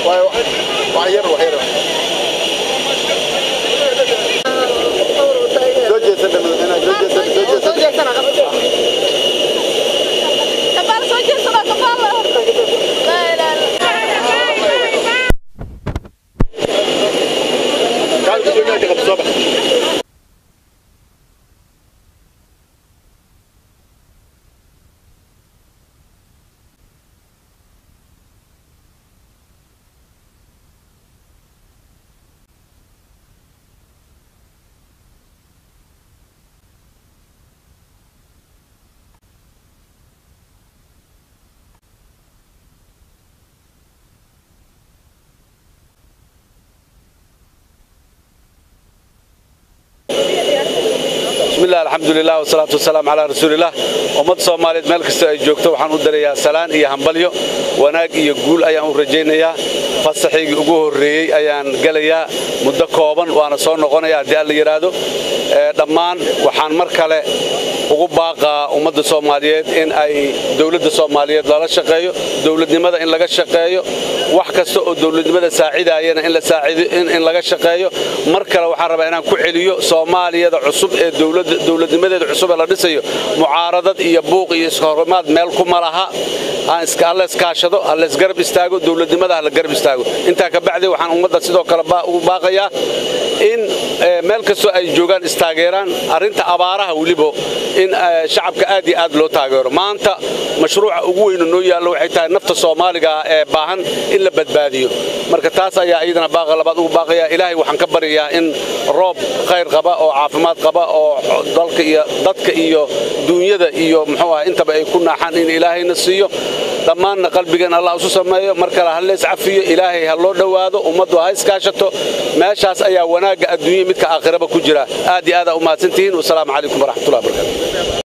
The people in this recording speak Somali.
wax yar wax yar soo jeesan madaxweynaha soo jeesan soo jeesan kaal gudoomiyaha ka qabto soo bax bismillaah alxamdulilah wasalaatu wasalaam calaa rasuulilah ummadda soomaaliyeed meel kasta ay joogto waxaan u darayaa salaan iyo hambalyo wanaag iyo guul ayaan u rajaynayaa fasaxaygii ugu horreeyey ayaan gelayaa muddo kooban waana soo noqonaya haddii alla yidhaahdo dhammaan waxaan mar kale ugu baaqaa ummadda soomaaliyeed in ay dowladda soomaaliyeed lala shaqeeyo dowladnimada in laga shaqeeyo wax kasta oo dowladnimada saacidaayana in laga shaqeeyo mar kale waxaan rabaa inaan ku celiyo soomaaliyada cusub ee dowladnimadeeda cusub ee la dhisayo mucaaradad iyo buuq iyo iskahorimaad meel kuma laha halla iskaashado halla isgarab istaago dowladnimada halla garab istaago intaa ka bacdi waxaan ummadda sidoo kale ugu baaqayaa in meel kastoo ay joogaan istaageeraan arrinta abaaraha weliba in shacabka aad iyo aad loo taageero maanta mashruuca ugu weynu noo yaallo waxay tahay nafta soomaaliga ee baahan in la badbaadiyo marka taas ayaa iyadana baaqa labaad ugu baaqaya ilaahay waxaan ka baryayaa in roob khayr qaba oo caafimaad qaba oo dalka iyo dadka iyo duunyada iyo muxuu ah intaba ay ku naaxaan in ilaahayna siiyo dhammaanna qalbigan allah isu sameeyo mar kale ha lees cafiyo ilaahay ha loo dhowaado ummaddu ha iskaashato meeshaas ayaa wanaagga adduunya midka aakhiraba ku jira aad iyo aad aa u mahadsantihiin wasalaamu calaykum waraxmatullahi wabarakatu